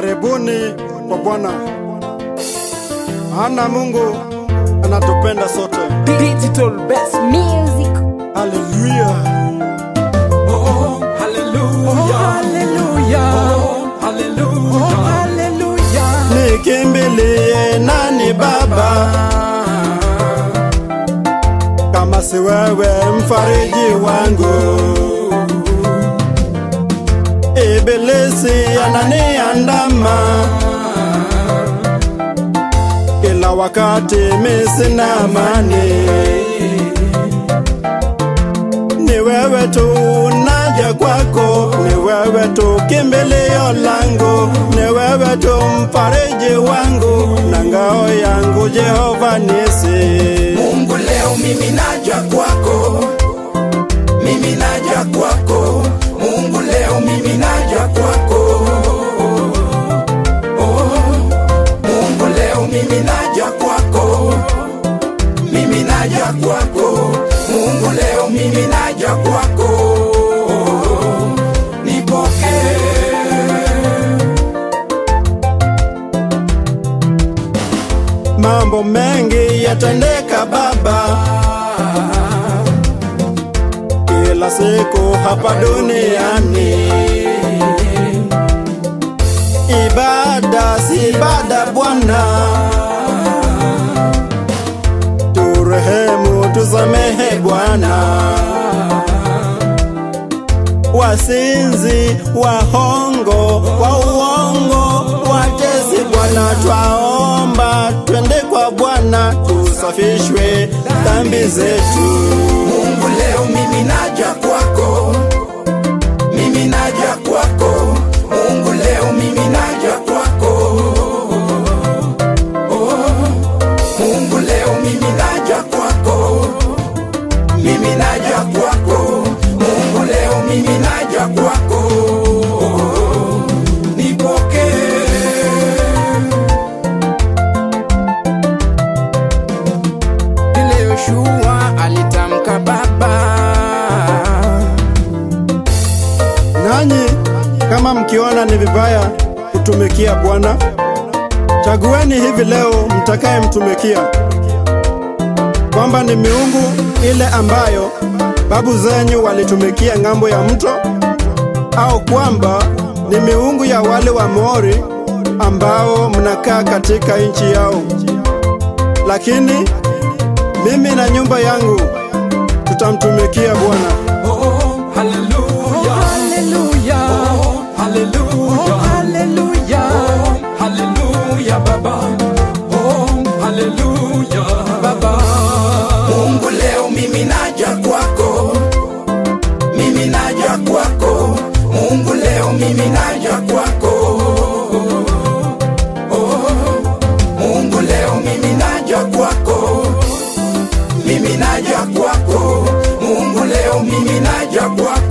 Karibuni kwa Bwana, maana Mungu anatupenda sote. Digital best Music. Haleluya! Oh, hallelujah. hallelujah. Oh, hallelujah. hallelujah. Nikimbilie nani Baba kama si wewe, mfariji wangu? Ibilisi ananiandama kila wakati, mimi sina amani. Ni wewe tu naja kwako, ni wewe tu kimbilio langu, ni wewe tu mfariji wangu na ngao yangu, Jehova Nisi. Mungu leo mimi naja kwako, mimi naja kwako. Mungu leo mimi naja kwako. Oh, Mungu leo mimi naja kwako, mimi naja kwako. Mungu leo mimi naja kwako. Nipokee. Mambo mengi yatendeka Baba, kila siku hapa duniani. Ibada si ibada Bwana, turehemu, tusamehe Bwana. Wasinzi, wahongo, wa uongo, watesi Bwana, twaomba twende kwa Bwana, tusafishwe dhambi zetu. Mungu leo mimi naja kwako, mimi naja kwako. Mungu leo mimi naja kwako. Oh, Mungu leo mimi naja kwako, mimi naja kwako. Mungu leo mimi naja kwako. Nipokee. Vile Yoshua alitamka Baba, Nanyi kama mkiona ni vibaya kutumikia Bwana, chagueni hivi leo mtakaye mtumikia, kwamba ni miungu ile ambayo babu zenyu walitumikia ng'ambo ya mto, au kwamba ni miungu ya wale wa Moori ambao mnakaa katika nchi yao. Lakini mimi na nyumba yangu tutamtumikia Bwana. oh, hallelujah. hallelujah. Oh, hallelujah. Oh, hallelujah. Oh, hallelujah, Baba. Oh, hallelujah, Baba. Mungu leo mimi naja kwako, mimi naja kwako. Mungu leo mimi naja kwako. Oh, Mungu leo mimi naja kwako, mimi naja kwako. Mungu leo mimi naja kwako.